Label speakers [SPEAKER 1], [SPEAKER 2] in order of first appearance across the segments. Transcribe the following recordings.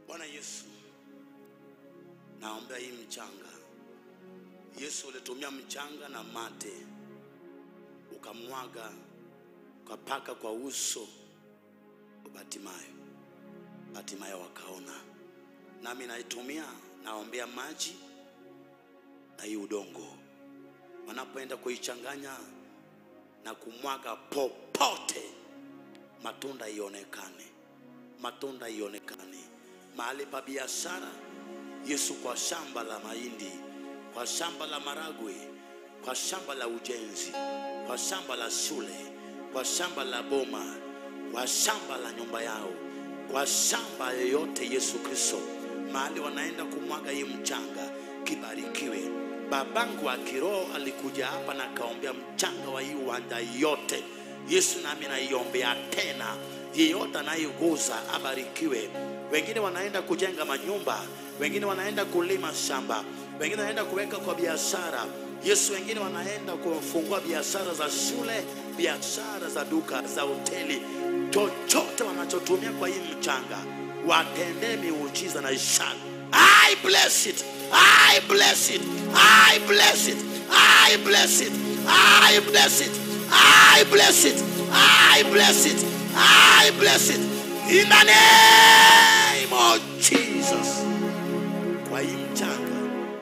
[SPEAKER 1] Bwana Yesu, naombea hii mchanga. Yesu, ulitumia mchanga na mate ukamwaga ukapaka kwa uso wa Batimayo, Batimayo wakaona. Nami naitumia naombea maji na hii udongo, wanapoenda kuichanganya na kumwaga popote, matunda ionekane, matunda ionekane mahali pa biashara. Yesu, kwa shamba la mahindi, kwa shamba la maragwe, kwa shamba la ujenzi, kwa shamba la shule, kwa shamba la boma, kwa shamba la nyumba yao, kwa shamba yoyote, Yesu Kristo, mahali wanaenda kumwaga hii mchanga, kibarikiwe. Babangu wa kiroho alikuja hapa na kaombea mchanga wa hii uwanja yote. Yesu, nami naiombea tena, yeyote anayeguza abarikiwe. Wengine wanaenda kujenga manyumba, wengine wanaenda kulima shamba, wengine wanaenda kuweka kwa biashara. Yesu, wengine wanaenda kufungua biashara za shule, biashara za duka, za hoteli, chochote wanachotumia kwa hii mchanga, watendee miujiza na ishara. I bless it. I bless it. I bless it. I bless it. I bless it. I bless it. I bless it. I bless it. In the name of Jesus. Kwa hii mchanga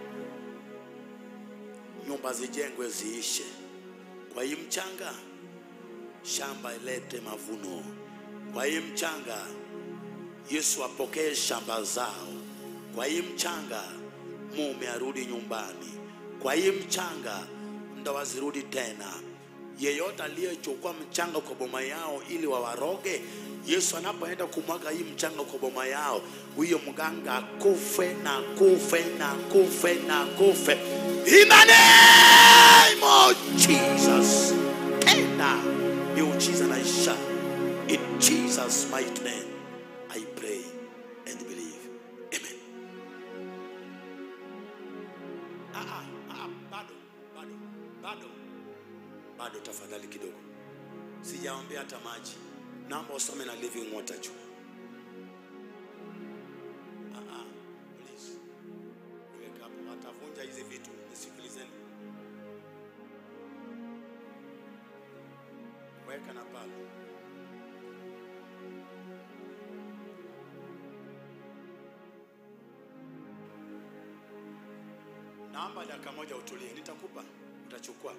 [SPEAKER 1] nyumba zijengwe ziishe. Kwa hii mchanga shamba ilete mavuno. Kwa hii mchanga Yesu apokee shamba zao. Kwa hii mchanga mume arudi nyumbani. Kwa hii mchanga ndoa zirudi tena. Yeyote aliyechukua mchanga kwa boma yao ili wawaroge, Yesu anapoenda kumwaga hii mchanga kwa boma yao, huyo mganga akufe na kufe na kufe na kufe. In the name of Jesus. Tenda miujiza na ishara. In Jesus mighty name I pray and believe. Amen. Ah, ah, ah, bado, bado, bado, bado, tafadhali kidogo, sijaombea hata maji. Naomba usome na living water juu. Ah, ah, please. Weka hapo, watavunja hizi vitu. Nisikilizeni, weka na pale. Naomba dakika moja utulie, nitakupa, utachukua.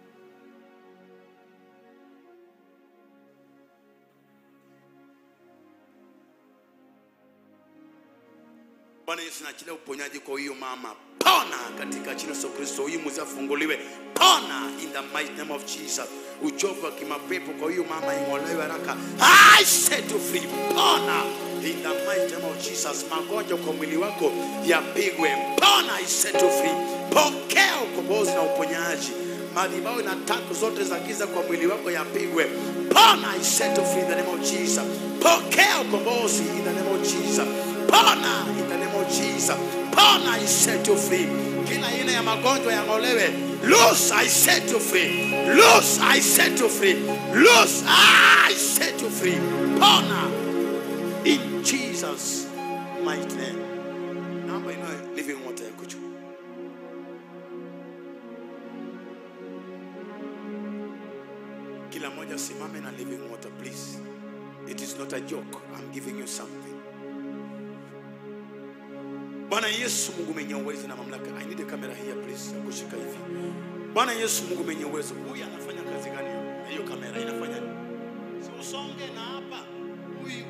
[SPEAKER 1] Bwana Yesu, naachilia uponyaji kwa huyu mama. Pona katika jina la Yesu Kristo, huyu mzee afunguliwe. Pona in the mighty name of Jesus. Uchovu wa kimapepo kwa huyu mama ing'olewe haraka. I set you free. Pona in the mighty name of Jesus. Magonjwa kwa mwili wako yapigwe. Pona, I set you free. Pokea ukombozi na uponyaji. Madhabahu na tatu zote za giza kwa mwili wako yapigwe. Pona, I set you free in the name of Jesus. Pokea ukombozi in the name of Jesus. Pona in the name of Jesus. Pona, I set you free. Kila aina ya magonjwa yang'olewe. Loose, I set you free. Loose, I set you free. Loose, I set you free. Pona in Jesus mighty name. Naomba inue living water yako juu. Kila mmoja simame na living water please. It is not a joke. I'm giving you something. Bwana Yesu Mungu mwenye uwezo na mamlaka. I need a camera here please. ya Kushika hivi. Bwana Yesu Mungu mwenye uwezo. Huyu anafanya kazi gani? hapa? Hiyo kamera inafanya nini? Si usonge na hapa. Huyu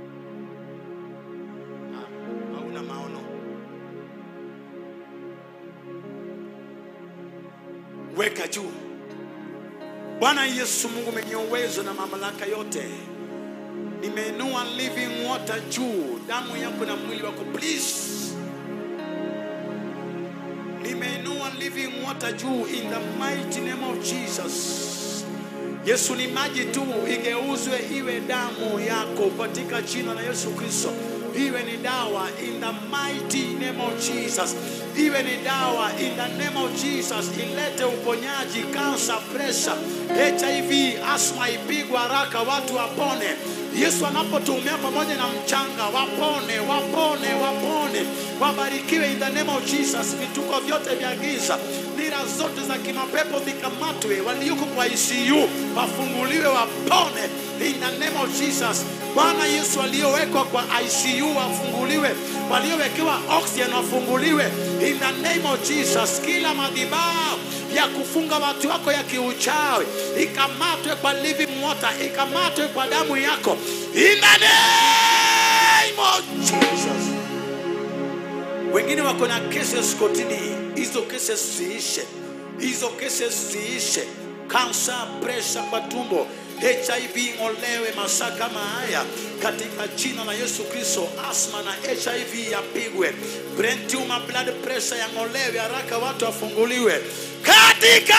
[SPEAKER 1] Ah, hauna maono. Weka juu. Bwana Yesu Mungu mwenye uwezo na mamlaka yote, nimeinua living water juu, damu yako na mwili wako please. Nimeinua living water juu in the mighty name of Jesus. Yesu, ni maji tu, igeuzwe iwe damu yako katika jina la Yesu Kristo. Iwe ni dawa in the mighty name of Jesus. Iwe ni dawa in the name of Jesus. Ilete uponyaji, cancer, pressure, hiv asma ipigwe haraka watu wapone yesu anapotumia pamoja na mchanga wapone wapone wapone wabarikiwe in the name of jesus vituko vyote vya giza nira zote za kimapepo vikamatwe walioko kwa icu wafunguliwe wapone in the name of jesus bwana yesu waliowekwa kwa icu wafunguliwe waliowekewa oxygen wafunguliwe in the name of jesus kila madhibao ya kufunga watu wako ya kiuchawi ikamatwe kwa living water ikamatwe kwa damu yako in the name of jesus wengine wako na cases kotini hizo cases ziishe hizo cases ziishe kansa presha kwa tumbo hiv ing'olewe masaa kama haya katika jina la yesu kristo asma na hiv yapigwe brain tumor blood pressure yang'olewe haraka watu wafunguliwe katika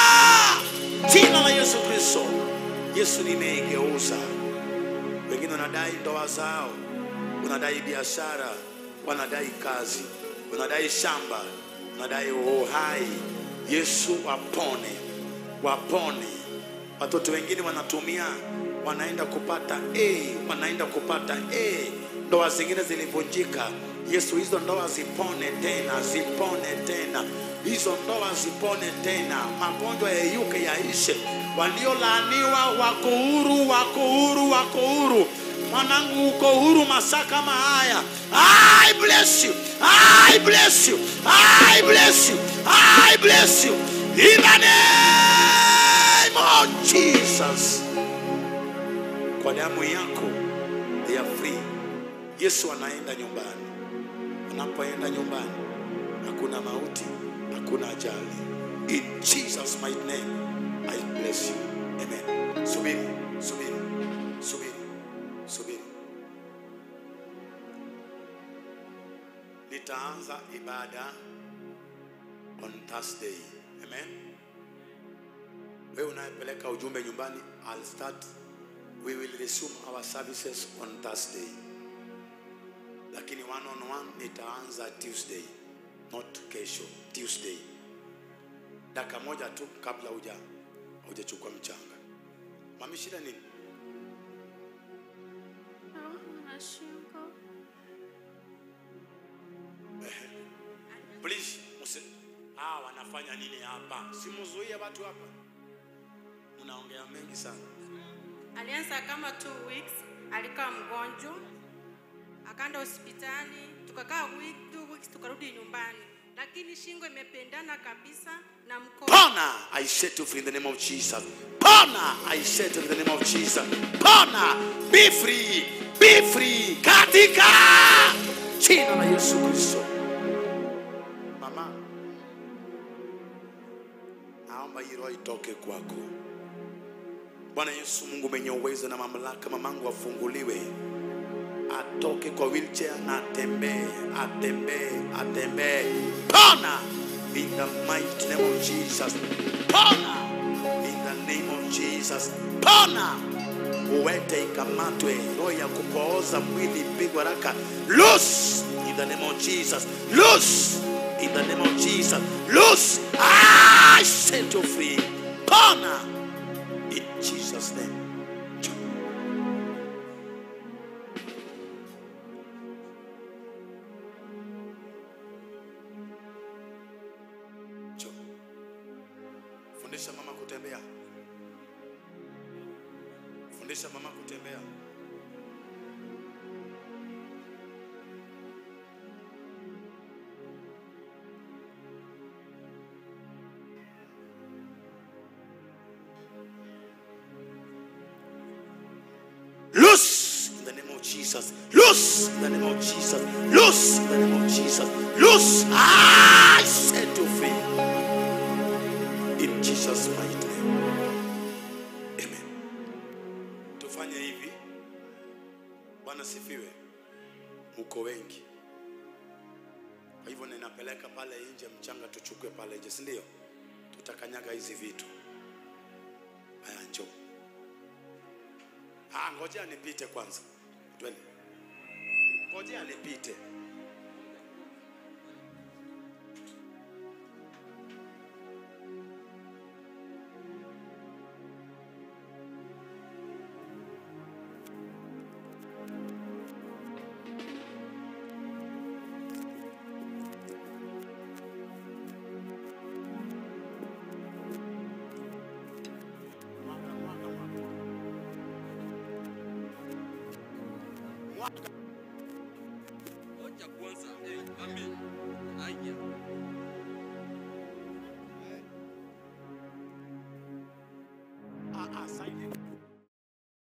[SPEAKER 1] jina la yesu kristo yesu nimeigeuza wengine wanadai ndoa zao wanadai biashara wanadai kazi wanadai shamba wanadai uhai yesu wapone wapone watoto wengine wanatumia wanaenda kupata a wanaenda kupata a ndoa zingine zilivunjika yesu hizo ndoa zipone tena zipone tena hizo ndoa zipone tena magonjwa yeyuke yaishe waliolaaniwa wako huru wako huru wako huru mwanangu uko huru masaa kama haya I bless you I bless you I bless you I bless you in the name of Jesus kwa damu yako they are free Yesu anaenda nyumbani anapoenda nyumbani hakuna mauti hakuna ajali in Jesus mighty name I bless you amen subiri subiri subiri subiri nitaanza ibada on Thursday amen wewe unayepeleka ujumbe nyumbani I'll start we will resume our services on Thursday lakini one on one nitaanza Tuesday not kesho Tuesday dakika moja tu kabla huja hujachukua mchanga mami shida nini
[SPEAKER 2] Naumwa shingo.
[SPEAKER 1] please msi ah wanafanya nini hapa simuzuie watu hapa unaongea mengi sana
[SPEAKER 2] Alianza kama two weeks, alikaa mgonjwa, akaenda hospitali, tukakaa week, two weeks, tukarudi nyumbani, lakini shingo imependana kabisa na mkono.
[SPEAKER 1] Pona, I set you free in the name of Jesus. Pona, I set you in the name of Jesus. Pona, be free, be free. Katika jina la Yesu Kristo. Mama, naomba hii roho itoke kwako. Bwana Yesu, Mungu mwenye uwezo na mamlaka, mamangu afunguliwe, atoke kwa wheelchair na atembee, atembee, atembee. Pona in the mighty name of Jesus. Pona in the name of Jesus. Pona uwete ikamatwe, roho ya kupooza mwili pigwa raka. Loose in the name of Jesus. Loose in the name of Jesus. Loose. I set you free. Pona in Jesus' name. Njoo. Fundisha mama kutembea. Fundisha mama kutembea. Loose in the name of Jesus. Loose in the name of Jesus. Loose in the name of Jesus. Loose. I set you free. In Jesus' mighty name. Amen. Tufanye hivi. Bwana sifiwe. Mko wengi. Kwa hivyo ninapeleka pale nje mchanga tuchukue pale nje, si ndio? Tutakanyaga hizi vitu. Haya njoo. Ah, ngojea nipite kwanza. Twende. Ngojea nipite. mwaka
[SPEAKER 3] Hoja kwanza, eh, amen. Haya.